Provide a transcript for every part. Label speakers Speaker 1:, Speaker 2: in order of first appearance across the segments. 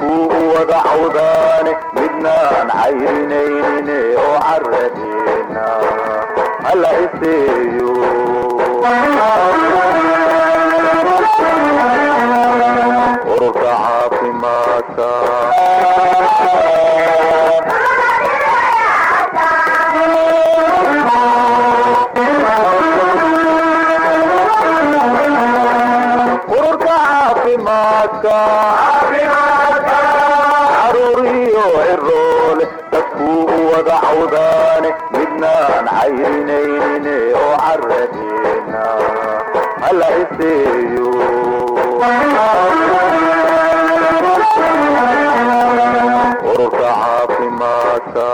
Speaker 1: dadkuu u wada cawdaane midnaan cayrinayne oo caradeena hala iseeyo ururka caafimaadka ururka caafimaadka caruuriyo ciroole dadkuu u wada cawdaane midnaan cayrinayne oo caradeena hala iseeyo ururka caafimaadka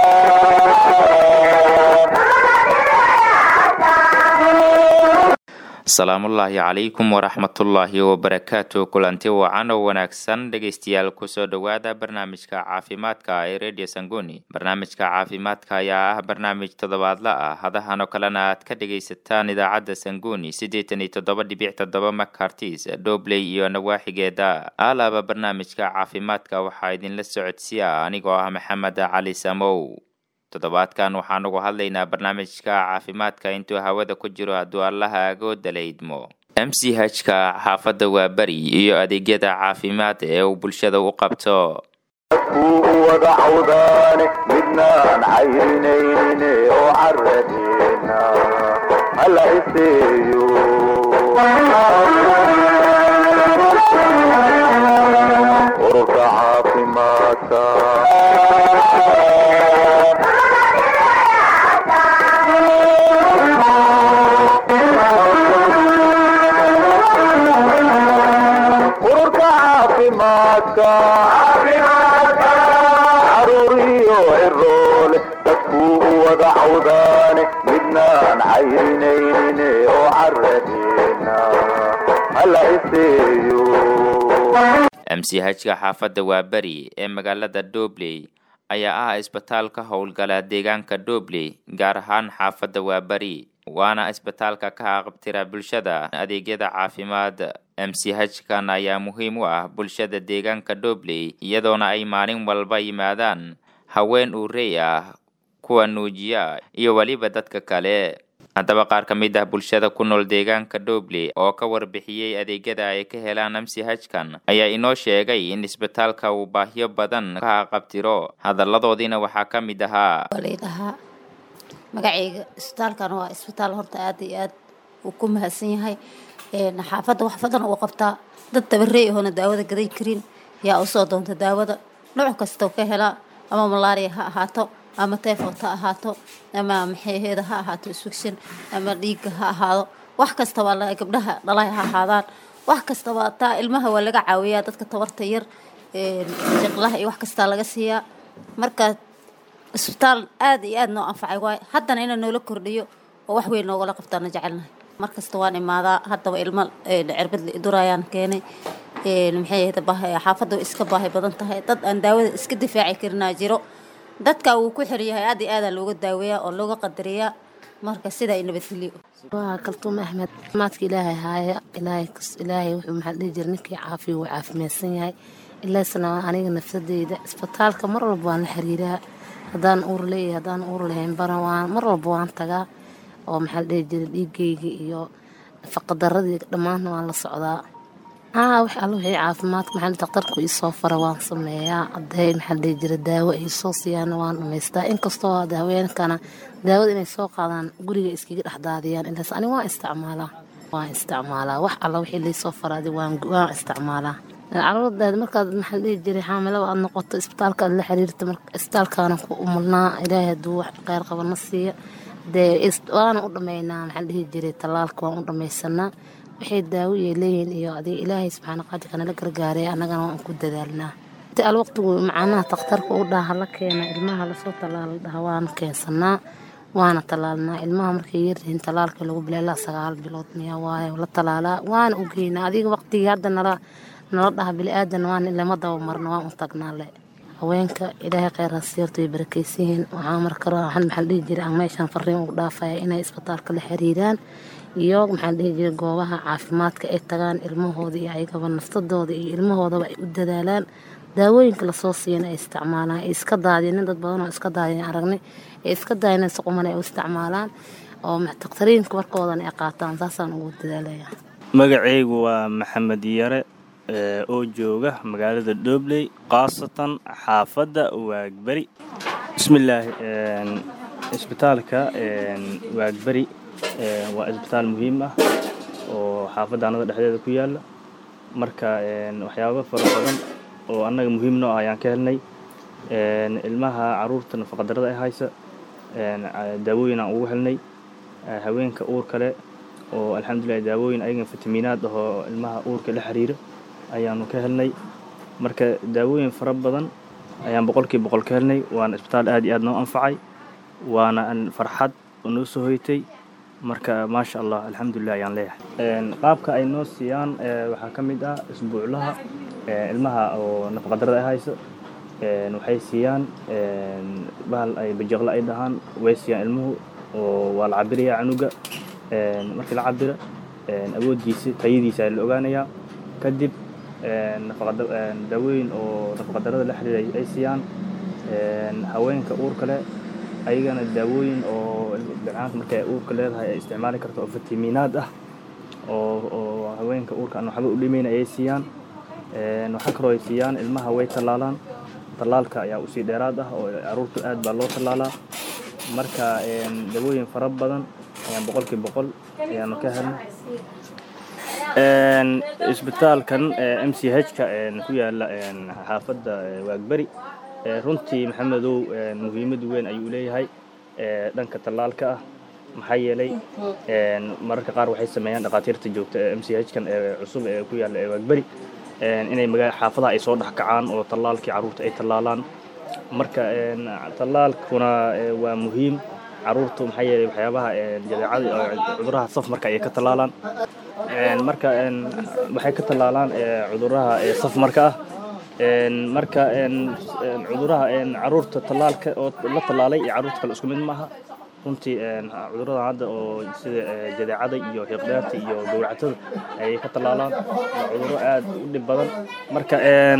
Speaker 2: asalaamullaahi calaykum waraxmatullaahi wabarakaatu kulanti wacan oo wanaagsan dhegeystayaal kusoo dhowaada barnaamijka caafimaadka ee radio sanguni barnaamijka caafimaadka ayaa ah barnaamij toddobaadla ah hadahan oo kalena aad ka dhegaysataan idaacadda sanguni siddeetan iyo toddoba dhibic toddoba macartis dobley iyo nawaaxigeeda alaaba barnaamijka caafimaadka waxaa idinla socodsiya anigoo ah maxamed cali samow toddobaadkan waxaan ugu hadlaynaa barnaamijka caafimaadka intuu hawada ku jiro hadduu allaha agooda la idmo m c h-ka xaafadda waa beri iyo adeegyada caafimaad ee uu bulshada u qabto
Speaker 1: dadkuu u wada cawdaane midnaan cayrinayne oo caradeena hala iseeyo ururka caafimaadka ururka caafimaadka caruuriyo ciroole dadkuu u wada cawdaane midnaan cayrinayne oo caradeena hala iseeyo
Speaker 2: m c h-ka xaafadda waa beri ee magaalada dobley ayaa ah isbitaal ka howlgala deegaanka dobley gaar ahaan xaafadda waa beri waana isbitaalka ka aqabtira bulshada adeegyada caafimaad m c h-kan ayaa muhiim u ah bulshada deegaanka dobley iyadoona ay maalin walba yimaadaan haween uurey ah kuwa nuujiya iyo weliba dadka kale haddaba qaar ka mid ah bulshada ku nool deegaanka dobley oo ka warbixiyey adeegyada ay ka helaan m c h-kan ayaa inoo sheegay in isbitaalka uu baahyo badan ka qabtiro hadalladoodiina waxaa ka mid ahaa
Speaker 3: ladhahaa magacayga isbitaalkan waa isbitaal horta aada iyo aad uu ku mahadsan yahay xaafadda wax badan uu qabtaa dad tabarey ahoona daawada gaday karin yaa usoo doonta daawada nooc kastoo ka helaa ama malaria ha ahaato ama tyfot ha ahaato ama maxayheeda ha ahaato isfigsan ama dhiigga ha ahaado wax kastaba gabdhaha dhalay ha ahaadaan wax kastaba taa ilmaha waa laga caawiyaa dadka tabarta yar shaqlaha iyo wax kastaa laga siiyaa marka isbitaal aada iyo aada noo anfacay waay haddana inaa noola kordhiyo oo wax weyn noogala qabtaana jecelnahay markasta waan imaadaa haddaba ilmo cirbad la idurayaan keenay maxay ahayda xaafadda way iska baahi badan tahay dad aan daawada iska difaaci karinaa jiro dadka wuu ku xiryahay aada iyo aadaa looga daaweeyaa oo looga qadariyaa marka sidaa i nabadgelyo
Speaker 4: waa kaltuum axmed maadka ilaahay haaya ilaahay ilaahay wuxuu maxaa dhihi jira ninkii caafiya wuu caafimaadsan yahay ilaasna aniga nafsadeyda isbitaalka mar walba waan la xiriiraa haddaan uur leeyahay haddaan uur lahayn bana waan mar walba waan tagaa oo maxaa la dhihi jira dhiigayga iyo faqadaradii dhammaanna waan la socdaa aa wax alla wixii caafimaadka maxaa daktarku iisoo fara waan sameeyaa hadday maxaa la dhihi jira daawo ay soo siiyaan waan dhamaystaa inkastoo hade haweenkana daawada inay soo qaadaan guriga iskaga dhexdaadiyaan ilaas aniga waan isticmaalaa waan isticmaalaa wax alla wixii laysoo faraaday waan waan isticmaalaa caruurdaad markaad maxaa la dhihi jiray xaamilada aad noqoto isbitaalka aad la xiriirta isbitaalkaana ku umulnaa ilaahay hadduu wax kheyr qabana siiya dee waana u dhammaynaa maxaa la dhihi jiray tallaalka waan u dhammaysanaa waxay daawo iyo leeyihiin iyo adiga ilaahay subxaana qaadirka nala gargaaray annagana waan ku dadaalnaa inta al waqtigu macnaha takhtarka u dhaha la keena ilmaha lasoo tallaala dhaha waana keensanaa waana tallaalnaa ilmaha markay yaryihiin tallaalka lagu bilailaa sagaal bilood miyaa waayo la tallaalaa waana u geynaa adiga waqtigii hadda nala nala dhaha bili-aadan waan lama daba marno waan u tagnaa le haweenka ilaahay kheyr hasiirto way barakeysiyihiin waxaa markale waxaan maxaa dhihi jiray aan meeshaan fariin ugu dhaafaya inay isbitaalka la xiriiraan iyo maxaa dhihi jiray goobaha caafimaadka ay tagaan ilmahooda iyo ayagaba naftadooda iyo ilmahoodaba ay u dadaalaan daawooyinka lasoo siiyana ay isticmaalaan ay iska daadinin dad badan oo iska daadinin aragnay ay iska daadinin si quman ay u isticmaalaan oo takhtariinka warkoodan ay qaataan saasaan ugu dadaalaya
Speaker 5: magacaygu waa maxamed yare oo jooga magaalada dhobley khaasatan xaafadda waagberi bismillaahi isbitaalka waagberi waa isbitaal muhiim ah oo xaafadda annada dhexdeeda ku yaala marka waxyaabo fara badan oo annaga muhiim noo ah ayaan ka helnay ilmaha caruurta nafaqadarada ay haysa daawooyin aan ugu helnay haweenka uur kale oo alxamdulilah daawooyin ayagan fitamiinaad ah oo ilmaha uurka la xiriira ayaanu ka helnay marka daawooyin fara badan ayaan boqolkiiba boqol ka helnay waana isbitaal aad iyo aad noo anfacay waana farxad oo noo soo hoytay marka maasha allah alxamdulilah ayaan leeyahay qaabka ay noo siiyaan waxaa ka mid ah isbuuclaha ilmaha oo nafaqadarada ay hayso waxay siiyaan bahal ay bajaqla ay dhahaan way siiyaan ilmuhu oo waa la cabirayaa canuga markii la cabira awooddiisa tayadiisa ayaa la ogaanayaa kadib daawooyin oo nafaqadarada la xiriira ay siiyaan haweenka uurka leh ayagana daawooyin oo bilcaanta markay ay uurka leedahay ay isticmaali karto oo fitamiinaad ah oo oo haweenka uurka aan waxba u dhimayn ayay siiyaan waxaa kaloo ay siiyaan ilmaha way tallaalaan tallaalka ayaa usii dheeraad ah oo caruurta aad baa loo tallaalaa marka daawooyin fara badan ayaan boqolkii boqol ayaanu ka helnay isbitaalkan m c h-ka ku yaala xaafadda waagberi runtii maxamedow muhiimad weyn ayuu leeyahay dhanka tallaalka ah maxaa yeelay mararka qaar waxay sameeyaan dhakhaatiirta joogta ee m c h-kan ee cusub ee ku yaalla ee waagberi inay magaa xaafadaha ay soo dhex kacaan oo tallaalkii carruurta ay tallaalaan marka tallaalkuna waa muhiim carruurtu maxaa yeelay waxyaabaha jadeecada cuduraha saf marka ayay ka tallaalaan marka waxay ka tallaalaan cuduraha saf marka ah marka cuduraha caruurta tallaalka oo la tallaalay iyo carruurta kale isku mid maaha runtii cuduradan hadda oo sida jadeecada iyo hiiqdheerta iyo gowracatada ayay ka tallaalaan waa cuduro aad u dhib badan marka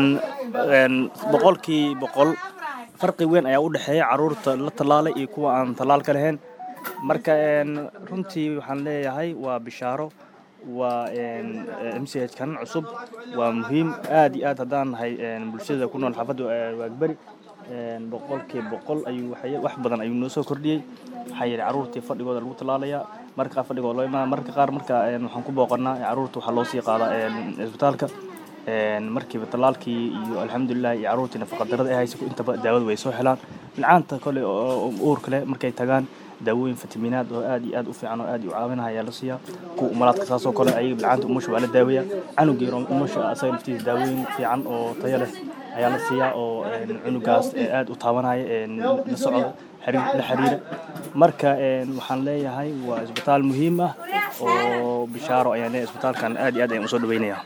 Speaker 5: boqolkii boqol farqi weyn ayaa u dhexeeya carruurta la tallaalay iyo kuwa aan tallaalka lahayn marka runtii waxaan leeyahay waa bishaaro waa m c h kan cusub waa muhiim aad iyo aad haddaan nahay bulshada ku nool xaafadda waagberi boqolkii boqol ayuu wax badan ayuu noo soo kordhiyey maxaa yeelay carruurtii fadhigooda lagu tallaalayaa marka qaar fadhigooda loo imaana marka qaar marka waxaan ku booqanaa carruurta waxaa loo sii qaadaa isbitaalka markiiba tallaalkii iyo alxamdulilah iyo carruurtii nafaqadarada ay haysa intaba daawada way soo helaan bilcaanta kole oo uurka leh markay tagaan daawooyin fitamiinaad oo aad iyo aad u fiican oo aad u caawinaya ayaa la siiyaa kuwa umalaadka saasoo kale ayaga bilcaanta umusha waa la daaweeyaa canugeero umusha asaga naftiisa daawooyin fiican oo tayo leh ayaa la siiyaa oo cunugaas aad u taabanaya la socda la xiriira marka waxaan leeyahay waa isbitaal muhiim ah oo bishaaro ayaan leeyahay isbitaalkan aad iyo aad ayaan usoo dhaweynayaa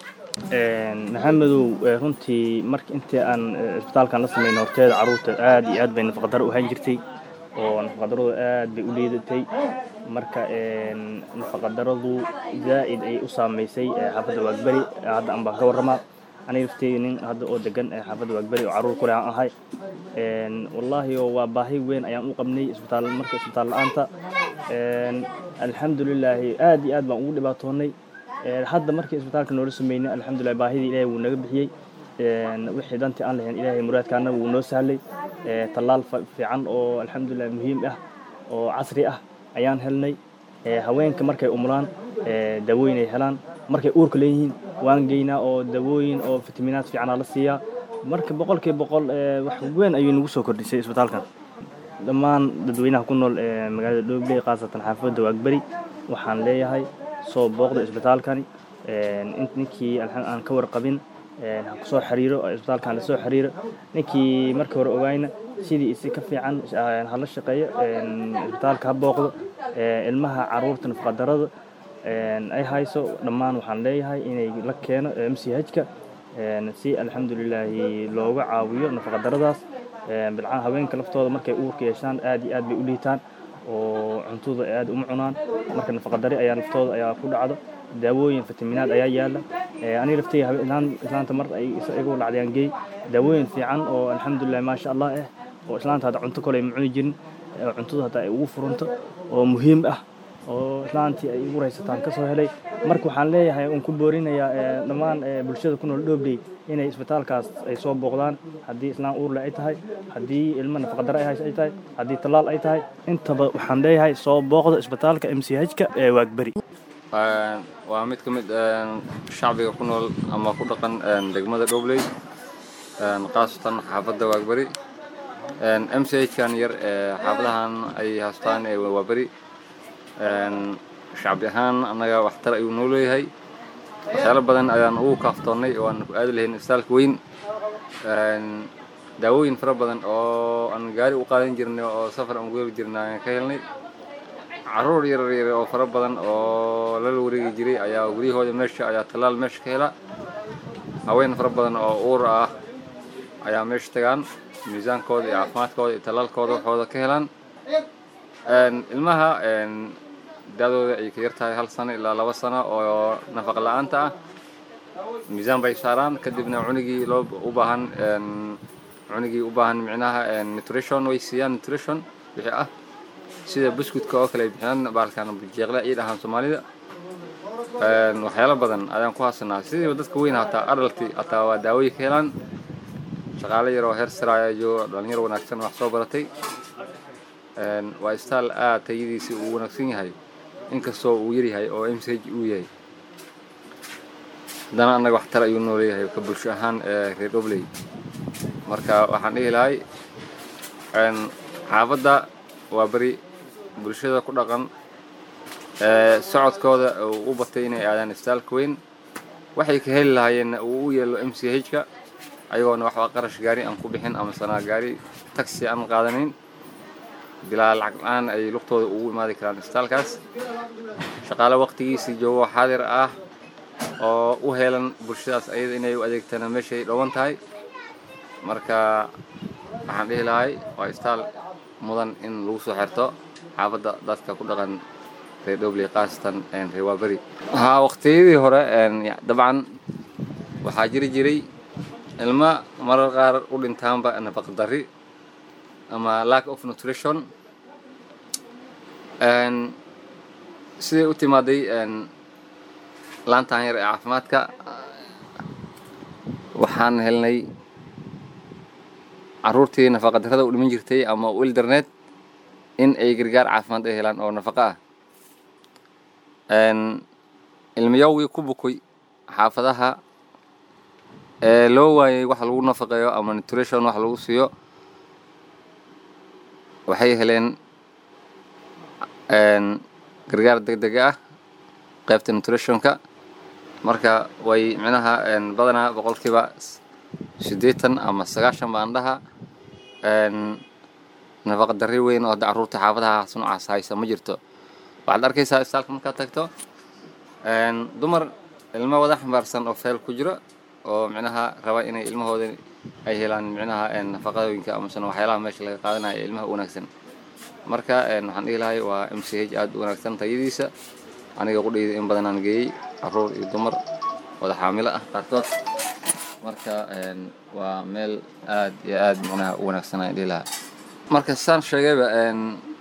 Speaker 5: maxamedow runtii marka intii aan isbitaalkan la sameyn horteeda carruurta aad iyo aad bay nafaqadaro u ahaan jirtay oo nafaqadaradu aad bay u liidatay marka nafaqadaradu zaa'id ayay u saamaysay xaafadda waagberi hadda aan baan ka warramaa aniga lafteyda nin hadda oo degan xaafadda waagberi oo carruur kule aan ahay wallaahi waa baahi weyn ayaan u qabnay isbitaal marka isbitaal la-aanta alxamdulilaahi aad iyo aad baan ugu dhibaatoonay hadda markii isbitaalka noola sameynay alxamdulilah baahidii ilaahay wuu naga bixiyey wixii dantii aan lahayn ilaahay muraadkaana wuu noo sahlay tallaal fiican oo alxamdulilah muhiim ah oo casri ah ayaan helnay haweenka markay umulaan daawooyin ay helaan markay uurka leeyihiin waan geynaa oo daawooyin oo fitamiinaad fiicanaa la siiyaa marka boqolkiiba boqol wax weyn ayuu nagu soo kordhisay isbitaalkan dhammaan dadweynaha ku nool magaalada dhobley khaasatan xaafadda waagberi waxaan leeyahay soo booqda isbitaalkani ninkii aan ka warqabin ha kusoo xiriiro isbitaalkan lasoo xiriiro ninkii markii hore ogaayna sidii isi ka fiican hala shaqeeyo isbitaalka ha booqdo ilmaha caruurta nafaqadarada ay hayso dhammaan waxaan leeyahay inay la keeno m c h-ka si alxamdulilaahi looga caawiyo nafaqadaradaas bilcaan haweenka laftooda markay uurka yeeshaan aad iyo aad bay u liitaan oo cuntada aad uma cunaan marka nafaqadari ayaa laftooda ayaa ku dhacdo daawooyin fitamiinaad ayaa yaala aniga lafteyga islaanta mar ay igu lacdayaan geey daawooyin fiican oo alxamdulilah maasha allah ah oo islaanta hadda cunto kale ay ma cuni jirin oo cuntada hadda ay ugu furanto oo muhiim ah oo islaantii ay ugu raysataan ka soo helay marka waxaan leeyahay uun ku boorinayaa ee, dhammaan ee, bulshada ku nool dhobley inay isbitaalkaas ay soo booqdaan haddii islaan uurle ay tahay haddii ilmo nafaqadare ay hayso ay tahay haddii tallaal ay tahay intaba waxaan leeyahay soo booqda isbitaalka m c h-ka ee waagberi
Speaker 6: Een, waa mid ka mid een, shacbiga ku nool ama ku dhaqan een, degmada dhobley een, khaasatan xaafadda waagberi Een, m c h kan yar ee xaafadahan ay haystaan ee waaberi een, shacbi ahaan annaga waxtar ayuu noo leeyahay waxyaalo badan ayaan ugu kaaftoonnay oo aan ku aadi lahayn isbitaalka weyn Een, daawooyin fara badan oo aan gaari u qaadan jirnay oo safar aan ugu heli jirnay ayaan ka helnay caruur yar yar oo fara badan oo lala wareegi jiray ayaa guryahooda meesha ayaa tallaal meesha ka hela haween fara badan oo uur ah ayaa meesha tagaan miisaankooda iyo caafimaadkooda iyo tallaalkooda waxooda ka helaan Een, ilmaha een, daadooda ay ka yar tahay hal sano ilaa laba sano oo nafaqa la-aanta ah miisaan bay saaraan kadibna cunigii loo u baahan een, cunigii u baahan micnaha een, nutrition way siiyaan nutrition wixii ah sida buskudka oo kale ay bixiyaan baalkan jeeqle ay dhahaan soomaalida Een, waxyaalo badan ayaan ku hasanaa sidiiba dadka weyn hataa adalti hataa waa daawooyin ka helaan shaqaale yar oo heer sare ayaa jooga dhalinyaro wanaagsan wax soo baratay Een, waa istaal aad tayadiisi uu wanaagsan yahay inkastoo uu yar yahay oo m c h uu yahay haddana annaga waxtar ayuu noo leeyahay ka bulsho ahaan ee reer dhobley marka waxaan dhihi lahay een, xaafadda waa beri bulshada ku dhaqan ee socodkooda uu u batay inay aadaan isbitaalka weyn waxay ka heli lahaayeenna uu u yeelo m c h-ka ayagoona waxba qarash gaari aan ku bixin ama sanaa gaari taxi aan qaadanayn bilaa lacag la-aan ay lugtooda ugu imaadi karaan isbitaalkaas shaqaale waqtigiisii joogo xaadir ah oo u heelan bulshadaas ayada inay u adeegtana meeshay dhowan tahay marka waxaan dhihi lahay waa isbitaal mudan in lagu soo xirto xaafadda dadka ku dhaqan reer dhobley khaasatan een, reer waaberi haa waqtiyadii hore een, ya- dabcan waxaa jiri jiray ilma marar qaar u dhintaanba nafaq darri ama lack of nutrition Een, siday u timaaday een, laantan yar ee caafimaadka waxaan helnay caruurtii nafaqa darrada u dhiman jirtay ama u ildarneed in ay gargaar caafimaad ay helaan oo nafaqo ah Een, ilmayowgii ku bukoy xaafadaha ee loo waayay wax lagu nafaqeeyo ama nutrition wax lagu siiyo waxay heleen een, gargaar degdeg ah qaybta nutritionka marka way micnaha een, badanaa boqolkiiba s- siddeetan ama sagaashan baan dhaha een, nafaqa darri weyn oo hadda carruurta xaafadahaas noocaas haysa ma jirto waxaad arkaysaa isbitaalka markaad tagto een, dumar ilmo wada xambaarsan oo feel ku jiro oo micnaha raba inay ilmahooda ay helaan micnaha een, nafaqooyinka amasana waxyaalaha meesha laga qaadanayo ee ilmaha u wanaagsan marka een, waxaan dhihi lahay waa m c h aada u wanaagsan tayadiisa aniga qudhayda in badan aan geeyey caruur iyo dumar wada xaamilo ah qaarkood marka een, waa meel aad iyo aad micnaha u wanaagsan aan dhihi lahaa marka saan sheegayba een,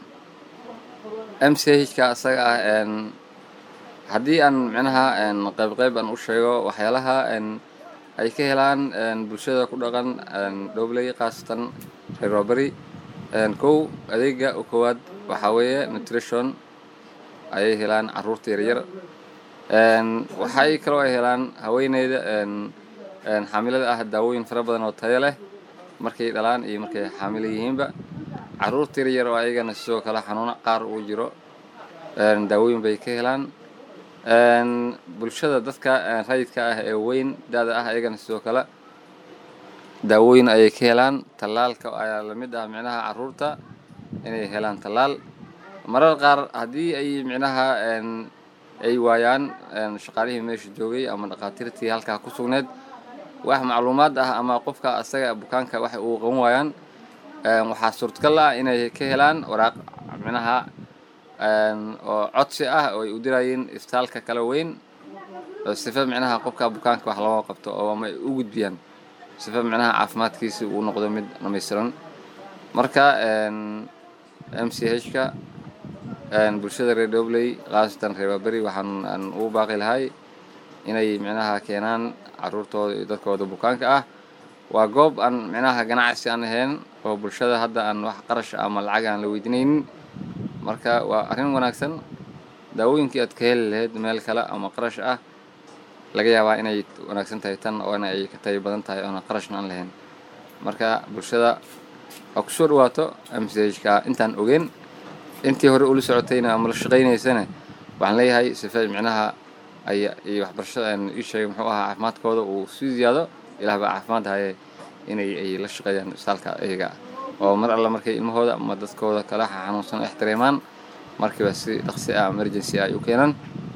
Speaker 6: m c h-ka asaga ah een, haddii aan micnaha een, qayb qayb aan u sheego waxyaalaha een, ay ka helaan een, bulshada ku dhaqan een, dhobley khaasatan reer waaberi een, kow adeega u koowaad waxaa weeye nutrition ayay helaan caruurta yaryar een, waxay kaloo ay helaan haweeneyda een, een, xaamilada ah daawooyin fara badan oo tayo leh markay dhalaan iyo markay xaamilo yihiinba caruurta yaryar oo ayagana sidoo kale xanuuno qaar uu jiro een, daawooyin bay ka helaan een, bulshada dadka een, rayidka ah ee weyn da-da ah ayagana sidoo kale daawooyin ayay ka helaan tallaalka ayaa lamid ah micnaha caruurta inay helaan tallaal marar qaar haddii ay micnaha een, ay waayaan een, shaqaalihii meesha joogay ama dhakhaatiirtii halkaa ku sugneed wax macluumaad ah ama qofka asaga bukaanka waxa uu qaban waayaan een, waxaa suurtagal ah inay ka helaan waraaq micnaha een, oo codsi ah oo ay u dirayeen isbitaalka kala weyn oo sifa micnaha qofka bukaanka wax looga qabto oo ama ay u gudbiyaan sifa micnaha caafimaadkiisi uu noqdo mid dhamaystiran marka m c h-ka bulshada reer dobley khaasatan reer waaberi waxaan aan ugu baaqi lahay inay micnaha keenaan caruurtooda iyo dadkooda bukaanka ah waa goob aan micnaha ganacsi aan ahayn oo bulshada hadda aan wax qarash ama lacag aan la weydiinaynin marka waa arrin wanaagsan daawooyinkii aad ka heli lahayd meel kale ama qarash ah laga yaabaa inay wanaagsan tahay tan oo in ay ka tayo badan tahay oona qarashna aan lahayn marka bulshada waa kusoo dhawaato mchka intaan ogeyn intii hore ula socotayna ama la shaqaynaysana waxaan leeyahay sife micnaha ay iyo waxbarashada aan ii sheegay muxuu ahaa caafimaadkooda uu sii ziyaado ilaah baa caafimaad haye inay ay la shaqeeyaan isbitaalka iyaga oo mar alla markay ilmahooda ama dadkooda kala xanuunsan ixtiraamaan markiiba si dhaqsi ah emergency ah ay u keenaan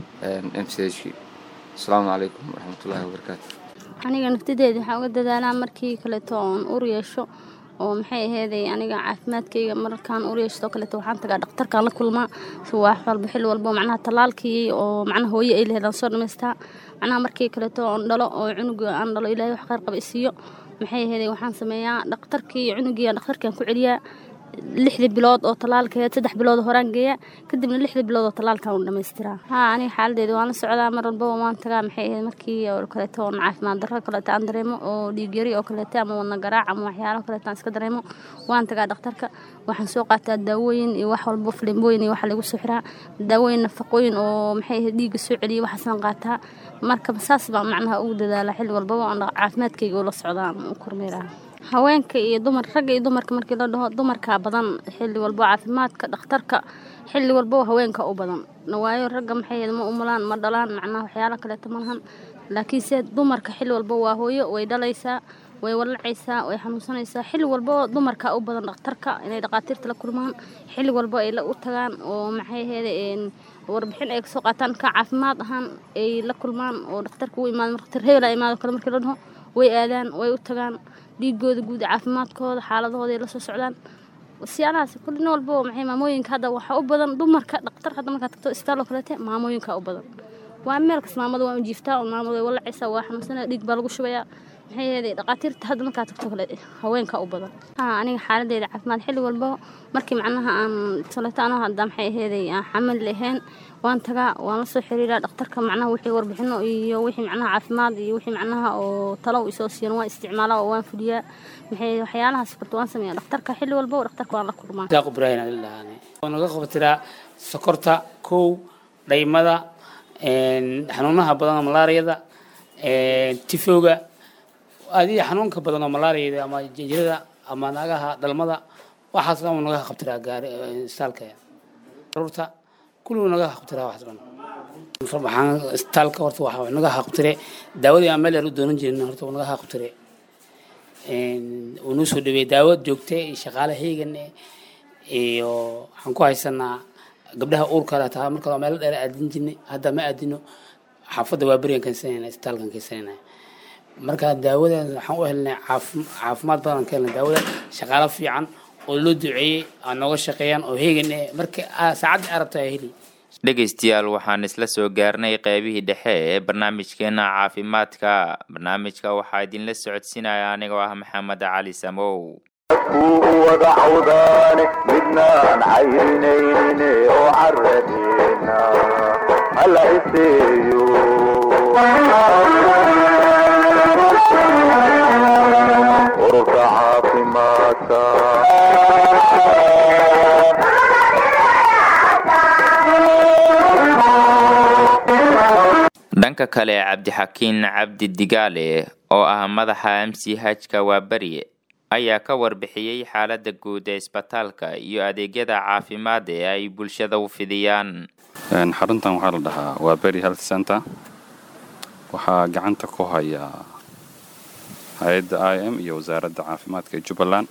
Speaker 6: m c h kii asalaamu calaykum waraxmatullaahi wabarakaatu
Speaker 7: aniga naftadeeda waxaan uga dadaalaa markii kaleeto oon ur yeesho oo maxay aheeday aniga caafimaadkayga markaan ur yeeshto kaleeto waxaan tagaa dhakhtarkaan la kulmaa wax walba xil walbo macnaha tallaalkii oo macnaha hooye ay laheed aan soo dhamaystaa macnaha markii kaleeto oon dhalo oo cunuga aan dhalo ilaahay wax khayr qaba isiiyo maxay aheeday waxaan sameeyaa dhakhtarkii cunugii dhakhtarkaan ku celiyaa lixdii bilood oo tallaalkeed saddex bilood horaan geeya kadibna lixdii bilood oo tallaalkan u dhamaystiraa haa aniga xaaladeeda waan la socdaa mar walbaba waan tagaa maxay ahayd markii oo kaleeto oon caafimaad darro kaleeto aan dareemo oo dhiig yari oo kaleeto ama wadna garaac ama waxyaalo kaleeto aan iska dareemo waan tagaa dhakhtarka waxaan soo qaataa daawooyin iyo wax walbo filimbooyin iyo waxa lagu soo xiraa daawooyin nafaqooyin oo maxay ahayd dhiigga soo celiya waxaasaan qaataa marka saas baan macnaha ugu dadaala xilli walbaba oon caafimaadkayga ula socdaa u kormeeraa haweenka iyo dumar ragga iyo dumarka markii la dhaho dumarkaa badan xilli walbo caafimaadka dhakhtarka xilli walbo haweenka u badan waayo ragga maxay ma umulaan ma dhalaan macnaha waxyaalo kaleeto ma lahan laakiinse dumarka xilli walbo waa hooyo way dhalaysaa way walacaysaa way xanuunsanaysaa xilli walbo dumarka u badan dhakhtarka inay dhaqaatiirta la kulmaan xilli walbo ay la u tagaan oo maxay aheyd warbixin ay kasoo qaataan ka caafimaad ahaan ay la kulmaan oo dhakhtarka u imaado dhakhtar hebel imaado kale markii la dhaho way aadaan way u tagaan dhiigooda guud caafimaadkooda xaaladahooda ay la soo socdaan siyaalahaas kullin walbo maxay maamooyinka hadda waxaa u badan dumarka dhaktar hadda markaad tagto isbitaal oo kaleete maamooyinka u badan waa meel kas maamada waa u jiiftaa oo maamada way walacaysaa waa xanuunsanaya dhiig baa lagu shubayaa maxay yeeday dhaqaatiirta hadda markaad tagto kale haweenka u badan haa aniga xaaladeyda caafimaad xilli walbo markii macnaha aan saleeto anoo hadda maxay aheeday aan xamal lahayn waan tagaa waan la soo xiriiraa dhakhtarka macnaha wixii warbixino iyo wixii macnaha caafimaad iyo wixii macnaha oo talo isoo siiyan waan isticmaalaa oo waan fuliyaa maxay waxyaalahaas korta waan sameeyaa dhakhtarka xilli walbo dhakhtarka waan la kulmaa
Speaker 8: daaq ibraahim aan ilahaane oo naga qabtiraa sokorta kow dhaymada xanuunaha badan oo malaariyada tifowga adiga xanuunka badan oo malaariyada ama jinjirada ama naagaha dhalmada waxaas dhan naga qabtiraa gaari istaalka caruurta kulligu naga qabtiraa waxaas dhan waxaan istaalka horta waxa naga qabtire daawadii aan meel yar u doonan jirin horta naga qabtire uu noo soo dhaweeyey daawad joogta iyo shaqaale heegan iyo waxaan ku haysanaa gabdhaha uurka leh taa marka meel dheer aadin jirnay hadda ma aadino xaafadda waa beriyan keensanayna isbitaalkan keensanayna marka daawadan waxaan u helnay caafimaad badan ka helnay daawada shaqaalo fiican oo loo duceeyey aan nooga shaqeeyaan oo heegan eh marka saacadda arabta ay heli
Speaker 2: dhegaystayaal waxaan isla soo gaarnay qeybihii dhexe ee barnaamijkeena caafimaadka barnaamijka waxaa idinla socodsiinaya anigoo ah maxamed cali samow
Speaker 1: kuu wada cawdaane midnaan cayrinayne oo caradeena hala iseeyo ururka caafimaadka
Speaker 2: dhanka kale cabdixakiin cabdi digaale oo ah madaxa m c hka waa beri ayaa ka warbixiyey xaalada guud ee isbitaalka iyo adeegyada caafimaad ee ay bulshada u fidiyaan
Speaker 9: xaruntan waxaa la dhahaa waa beri health center waxaa gacanta ku haya hay-adda i m iyo wasaaradda caafimaadka ee jubbaland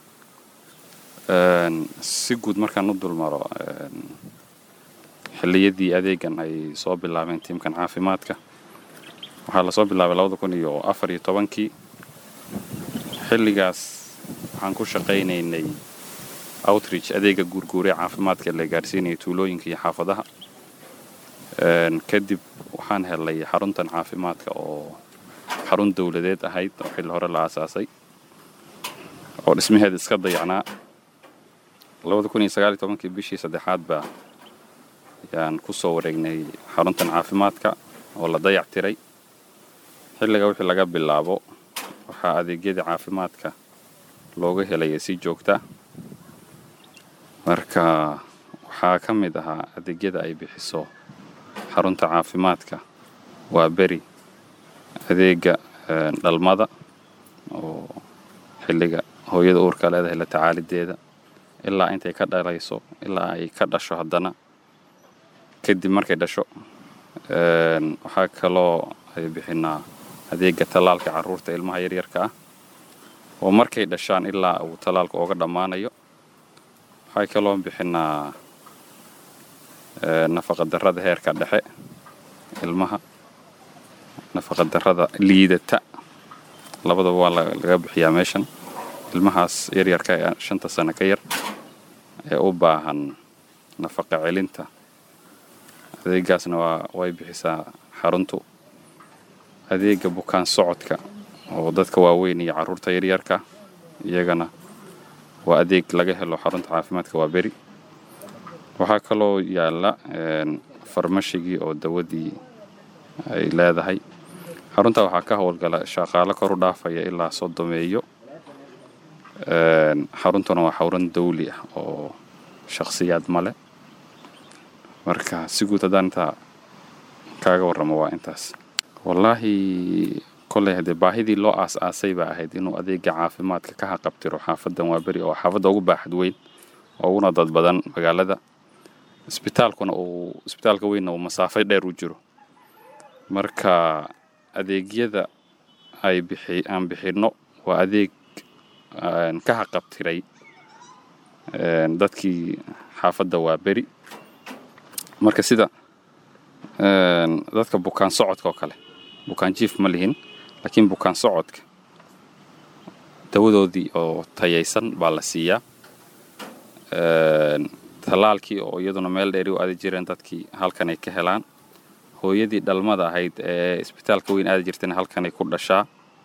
Speaker 9: si guud markaan u dulmaro xilliyadii adeegan ay soo bilaabeen tiimkan caafimaadka waxaa lasoo bilaabay labada kun iyo afar iyo tobankii xilligaas waxaan ku shaqaynaynay outreach adeega guurguuree caafimaadka la gaarsiinaya tuulooyinka iyo xaafadaha kadib waxaan helay xaruntan caafimaadka oo xarun dowladeed ahayd oo xilli hore la aasaasay oo dhismaheeda iska dayacnaa labada kun iyo sagaal iyo tobankii bishii saddexaad baa ayaan ku soo wareegnay xaruntan caafimaadka oo la dayac tiray xilliga wixii laga bilaabo waxaa adeegyadii caafimaadka looga helaya si joogta marka waxaa ka mid ahaa adeegyada ay bixiso xarunta caafimaadka waa beri adeega dhalmada oo xilliga hooyada uurka leedahay la tacaalideeda ilaa intay ka dhalayso ilaa ay ka dhasho haddana kadib markay dhasho waxaa kaloo ay bixinaa adeega tallaalka carruurta ilmaha yaryarka ah oo markay dhashaan ilaa uu tallaalka ooga dhammaanayo waxay kaloo bixinaa nafaqadarrada heerka dhexe ilmaha nafaqadarrada liidata labadaba waa laga bixiyaa meeshan ilmahaas yaryarka ee shanta sano ka yar ee u baahan nafaqa celinta adeegaasna waa way bixisaa xaruntu adeega bukaan socodka oo dadka waaweyn iyo carruurta yaryarka iyagana waa adeeg laga helo xarunta caafimaadka waa beri waxaa kaloo yaalla farmashigii oo dawadii ay leedahay xarunta waxaa ka howlgala shaqaalo kor u dhaafaya ilaa soddomeeyo xaruntuna waa xarun dawli ah oo shakhsiyaad male marka si guud haddaan intaa kaaga warramo waa intaas wallaahi kolley haddee baahidii loo aas-aasay baa ahayd inuu adeega caafimaadka ka haqabtiro xaafadan waa beri oo xaafadda ugu baaxad weyn oo uguna dad badan magaalada isbitaalkuna uu isbitaalka weynna uu masaafay dheer u jiro marka adeegyada ay bixi aan bixinno waa adeeg ka haqabtiray dadkii xaafadda waa beri marka sida dadka bukaan socodka oo kale bukaan jiif ma lihin laakiin bukaan socodka dawadoodii oo tayaysan baa la siiyaa tallaalkii oo iyaduna meel dheeri u aadi jireen dadkii halkan ay ka helaan hooyadii dhalmada ahayd ee isbitaalka weyn aadi jirtayna halkanay ku dhashaa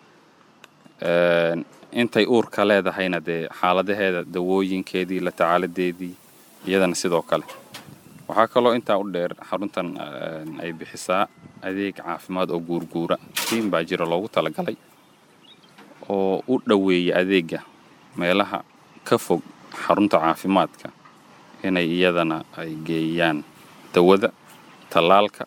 Speaker 9: intay uurka leedahayna dee xaaladaheeda dawooyinkeedii la tacaaladeedii iyadana sidoo kale waxaa kaloo intaa u dheer xaruntan ay bixisaa adeeg caafimaad oo guurguura tiim baa jira loogu talagalay oo u dhoweeya adeega meelaha ka fog xarunta caafimaadka inay iyadana ay geeyaan dawada tallaalka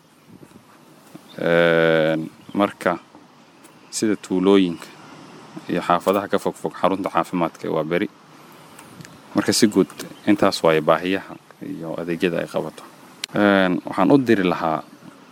Speaker 9: marka sida tuulooyinka iyo xaafadaha ka fog fog xarunta caafimaadka waa beri marka si guud intaas waaye baahiyaha iyo adeegyada ay qabato waxaan u diri lahaa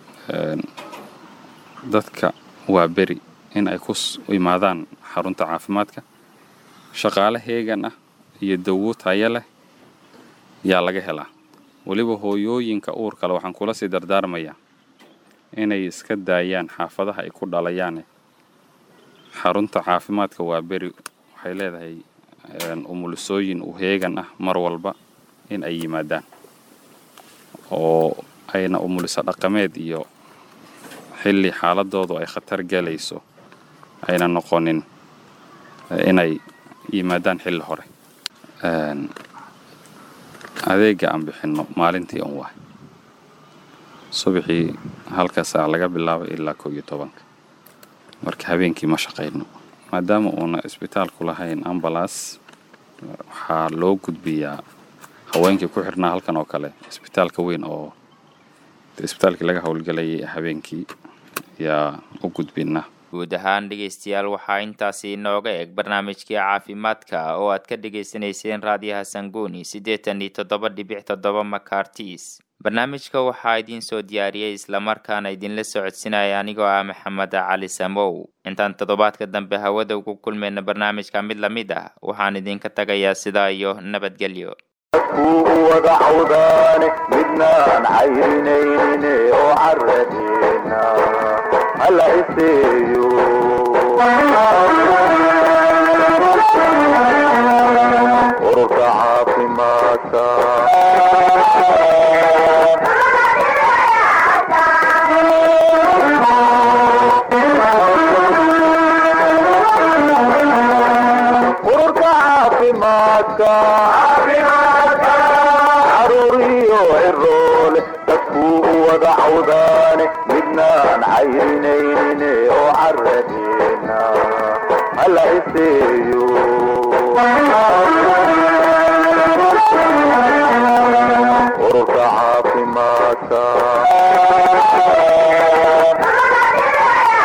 Speaker 9: dadka waa beri in ay ku imaadaan xarunta caafimaadka shaqaale heegan ah iyo dawo tayo leh yaa laga helaa weliba hooyooyinka uurkale waxaan kula sii dardaarmayaa inay iska daayaan xaafadaha ay ku dhalayaane xarunta caafimaadka waa beri waxay leedahay umulisooyin u heegan ah mar walba in ay yimaadaan oo ayna umuliso dhaqameed iyo xilli xaaladoodu ay khatar galayso ayna noqonin inay yimaadaan xilli hore adeega aan bixinno maalintii un waay subaxii halka saac laga bilaabo ilaa koo iyo tobanka marka habeenkii ma shaqayno maadaama uuna isbitaalku lahayn ambalas waxaa loo gudbiyaa haweenkii ku xirnaa halkan oo kale isbitaalka weyn oo isbitaalkii laga howlgelayay habeenkii yaa u gudbinaa
Speaker 2: guud ahaan dhegaystayaal waxaa intaasi inooga eg barnaamijkii caafimaadka oo aad ka dhegaysanayseen raadiyaha sanguni siddeetan iyo toddoba dhibic toddoba makartis barnaamijka waxaa idiin soo diyaariyey islamarkaana idinla socodsinaya anigoo ah maxamed cali samow intaan toddobaadka dambe hawada ugu kulmayna barnaamijka mid lamid ah waxaan idinka tagayaa sidaa iyo nabadgelyo
Speaker 1: kuu wada cawdaane midnaan cayrinayne oo caradeena hala iseeyo ururka caafimaadka caruur iyo ciroole dadkuu u wada cawdaane midnaan cayrinayne oo caradeena hala iseeyo